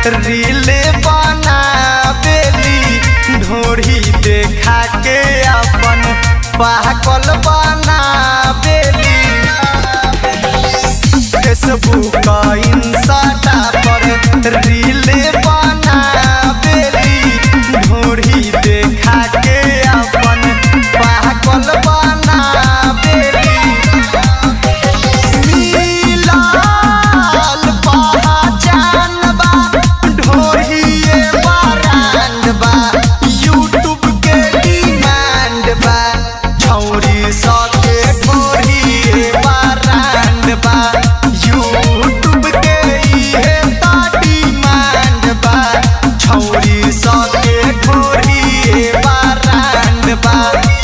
relay बनावेली ढोरी देखा के अपन पाकल बनावेली फेसबुक इंस्टा पर रीले बनावेली ढोरी देखा के अपन पाकल बनावेली मिलल पहचान बा ढोरिए ब्रांड बा यूट्यूब के डिमांड बा छौरी सके ढोरिए ब्रांड बा यूट्यूब के इहे त डिमांड बा छौरी सके ढोरिए ब्रांड बा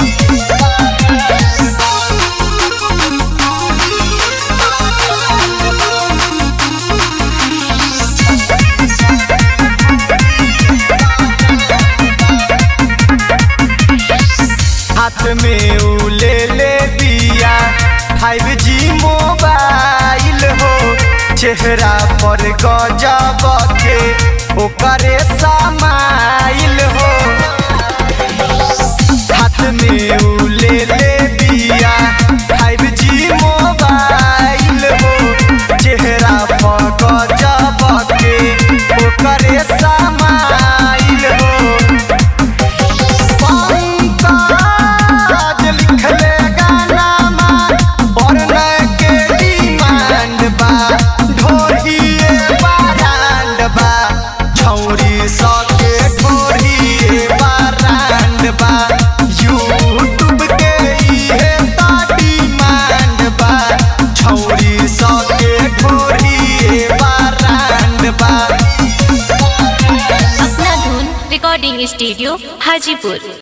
हाथ में उ ले ले दिया फाइव जी मोबाइल हो चेहरा पर गजब के ओकरे समाइल हो हाथ में उ ले ले दिया फाइव जी मोबाइल हो चेहरा पर गजब के ओकरे समाइल हो पंकज लिखले गानामा बरने के डिमांड बा ढोरिए ब्रांड बा छौरी सके ढोरिए ब्रांड बा यूट्यूब के इहे त डिमांड बा छौरी सके ढोरिए ब्रांड बा अपना धुन रिकॉर्डिंग स्टूडियो हाजीपुर